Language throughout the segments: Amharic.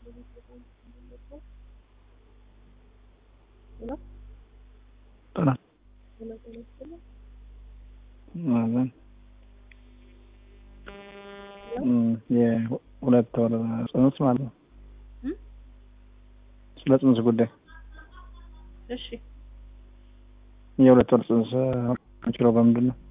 ጥናት የሁለት ወር ጽንስ ማለት ነው። ስለ ጽንስ ጉዳይ እሺ የሁለት ወር ጽንስ የሚችለው በምንድን ነው?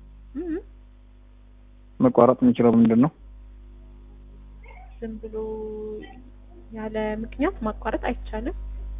መቋረጥ የሚችለው በምንድን ነው? ዝም ብሎ ያለ ምክንያት ማቋረጥ አይቻልም።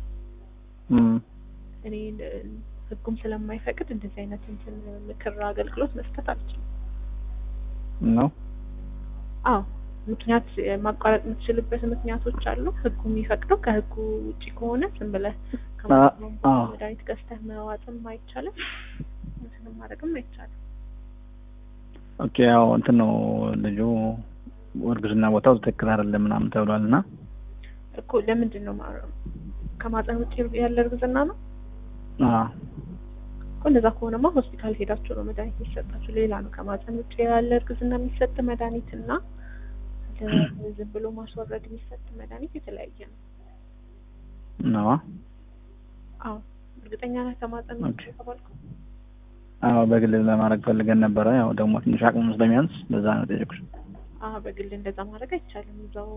እኔ ህጉም ስለማይፈቅድ እንደዚህ አይነት እንትን ምክር አገልግሎት መስጠት አልችልም። ነው አዎ ምክንያት ማቋረጥ የምትችልበት ምክንያቶች አሉ። ህጉ የሚፈቅደው ከህጉ ውጭ ከሆነ ዝም ብለህ መድኃኒት ገዝተህ መዋጥም አይቻልም፣ እንትንም ማድረግም አይቻልም። ኦኬ ያው እንትን ነው ልጁ እርግዝና ቦታው ትክክል አይደለም ምናምን ተብሏል እና እኮ ለምንድን ነው ከማፀን ውጭ ያለ እርግዝና ነው እኮ እንደዛ ከሆነማ ሆስፒታል ሄዳችሁ ነው መድኃኒት የሚሰጣችሁ። ሌላ ነው ከማፀን ውጭ ያለ እርግዝና የሚሰጥ መድኃኒት እና ዝም ብሎ ማስወረድ የሚሰጥ መድኃኒት የተለያየ ነው። ነዋ አዎ እርግጠኛ ነህ ከማፀን ውጭ የተባልኩ? አዎ በግል ለማድረግ ፈልገን ነበረ። ያው ደግሞ ትንሽ አቅሙ ስለሚያንስ በዛ ነው ጠየቁሽ። አዎ በግል እንደዛ ማድረግ አይቻልም። እዛው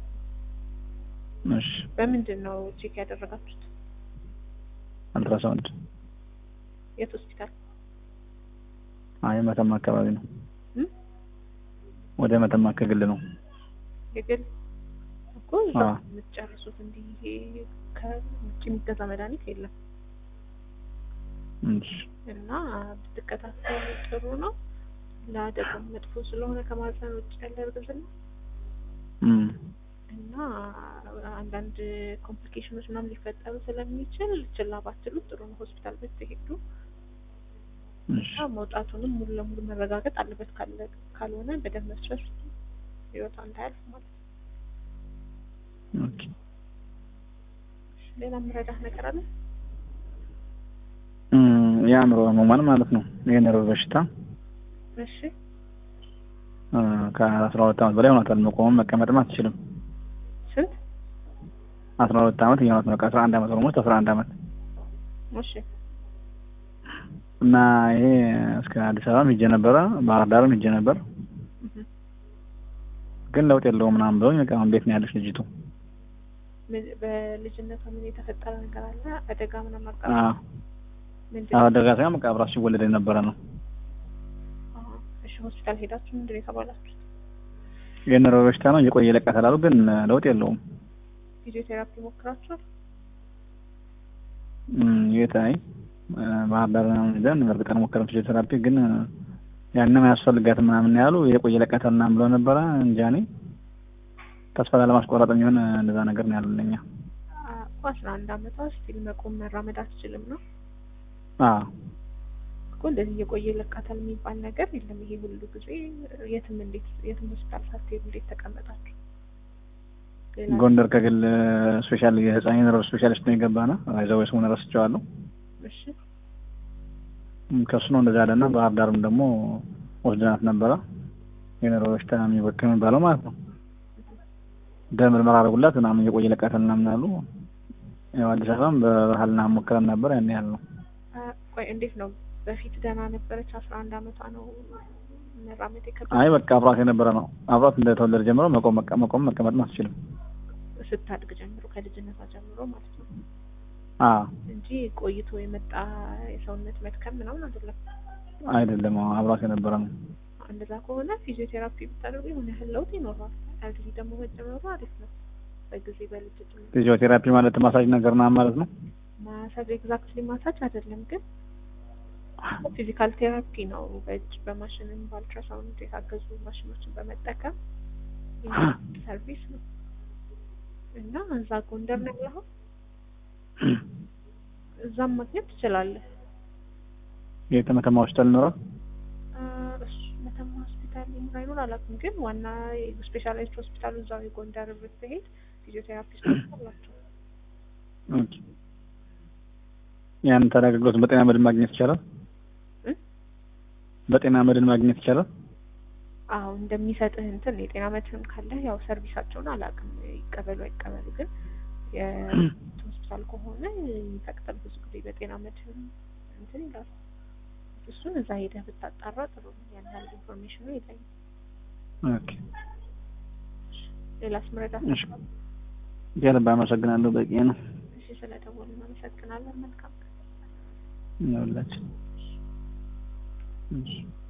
እሺ በምንድን ነው ቼክ ያደረጋችሁት? አልትራሳውንድ የት ሆስፒታል? አይ መተማ አካባቢ ነው። ወደ መተማ ከግል ነው። የግል እኮ እዛ የምትጨርሱት እንዲህ ይሄ ከውጭ የሚገዛ መድኃኒት የለም እሺ እና ብትከታተሉ ጥሩ ነው። ለአደጋም መጥፎ ስለሆነ ከማህፀን ውጭ ያለ እርግዝና እና አንዳንድ ኮምፕሊኬሽኖች ምናምን ሊፈጠሩ ስለሚችል ችላ ባትሉት ጥሩ ነው። ሆስፒታል ብትሄዱ እና መውጣቱንም ሙሉ ለሙሉ መረጋገጥ አለበት። ካለ ካልሆነ በደም መፍሰስ ህይወቷ እንዳያልፍ ማለት ነው። ኦኬ ሌላ የምረዳህ ነገር አለ? የአእምሮ ህሙማን ማለት ነው። የነርቭ በሽታ እሺ ከአስራ ሁለት ዓመት በላይ ሆኗታል። መቆምም መቀመጥም አትችልም። ስንት? አስራ ሁለት ዓመት እየሆናት ነው። ከአስራ አንድ ዓመት ኦልሞስት አስራ አንድ ዓመት እሺ እና ይሄ እስከ አዲስ አበባም ሂጄ ነበረ፣ ባህር ዳርም ሂጄ ነበር፣ ግን ለውጥ የለውም ምናምን ብለውኝ በቃ አሁን ቤት ነው ያለች ልጅቱ። በልጅነቷ ምን የተፈጠረ ነገር አለ? አደጋ ምናምን አቃ አዎ አደጋ ሳይሆን በቃ አብራ ሲወለድ የነበረ ነው። እሺ ሆስፒታል ሄዳችሁ ምንድን ነው የተባላችሁት? የነርቭ በሽታ ነው እየቆየ ይለቃታል አሉ፣ ግን ለውጥ የለውም። ፊዚዮቴራፒ ሞክራችኋል? የት አይ ባህር ዳር ምናምን ሄደን በእርግጥ ሞከረን ፊዚዮቴራፒ፣ ግን ያንም አያስፈልጋትም ምናምን ያሉ የቆየ ይለቃታል ምናምን ብለው ነበረ። እንጃ እኔ ተስፋ ላለማስቆረጥ የሚሆን እንደዛ ነገር ነው ያሉን እኛ እኮ አስራ አንድ አመቷ ስቲል መቆም መራመድ አትችልም ነው አዎ እኮ እንደዚህ እየቆየ ይለቃታል የሚባል ነገር የለም። ይሄ ሁሉ ጊዜ የትም እንዴት የትም ሆስፒታል ሳትሄዱ እንዴት ተቀመጣችሁ? ጎንደር ከግል ስፔሻል የህፃን የነርቭ ስፔሻሊስት ነው የገባና አይዘው ስሙን ረስቼዋለሁ። እሺ ከሱ ነው እንደዛ ያለና ባህር ዳርም ደግሞ ወስደናት ነበረ የነርቭ በሽታ የሚወክም የሚባለው ማለት ነው። ደም ምርመራ አደረጉላት ምናምን እየቆየ ይለቃታል ምናምን አሉ። ያው አዲስ አበባም በባህልና ሞክረን ነበር ያን ያህል ነው። ቆይ እንዴት ነው በፊት ደህና ነበረች? አስራ አንድ አመቷ ነው መራመድ የከበደ? አይ በቃ አብራት የነበረ ነው። አብራት እንደተወለደ ጀምሮ መቆም መቆም መቀመጥም አትችልም። ስታድግ ጀምሮ ከልጅነቷ ጀምሮ ማለት ነው አዎ እንጂ ቆይቶ የመጣ የሰውነት መድከም ምናምን አይደለም። አይደለም አብራት የነበረ ነው። እንደዛ ከሆነ ፊዚዮቴራፒ ብታደርጉ የሆነ ያህል ለውጥ ይኖረዋል። አልጊዜ ደግሞ መጨመሩ አሪፍ ነው። በጊዜ በልጅ ፊዚዮቴራፒ ማለት ማሳጅ ነገር ና ማለት ነው። ማሳጅ ኤግዛክትሊ ማሳጅ አይደለም ግን ፊዚካል ቴራፒ ነው። በእጅ በማሽንም በአልትራሳውንድ የታገዙ ማሽኖችን በመጠቀም ሰርቪስ ነው እና እዛ ጎንደር ነው ያለኸው? እዛም ማግኘት ትችላለህ። የት መተማ ሆስፒታል ይኖራል? እሱ መተማ ሆስፒታል ይኖር አይኖር አላውቅም፣ ግን ዋና ስፔሻላይዝድ ሆስፒታሉ እዛው የጎንደር ብትሄድ ፊዚዮቴራፒስቶች አላቸው። ኦኬ ያን ታዲያ አገልግሎት በጤና መድን ማግኘት ይቻላል? በጤና መድን ማግኘት ይቻላል? አዎ እንደሚሰጥህ እንትን የጤና መድህን ካለህ ያው ሰርቪሳቸውን አላውቅም ይቀበሉ አይቀበሉ፣ ግን የሆስፒታል ከሆነ ይፈቅዳል ብዙ ጊዜ በጤና መድህን እንትን ይላል። እሱን እዛ ሄደህ ብታጣራ ጥሩ ነው። ያን ያህል ኢንፎርሜሽኑ የለኝም። ኦኬ ሌላስ መረዳት እሺ። ከልብ አመሰግናለሁ። በቂ ነው እሺ፣ ስለደወልን አመሰግናለን። መልካም ቀን። ይኸውላችሁ። እሺ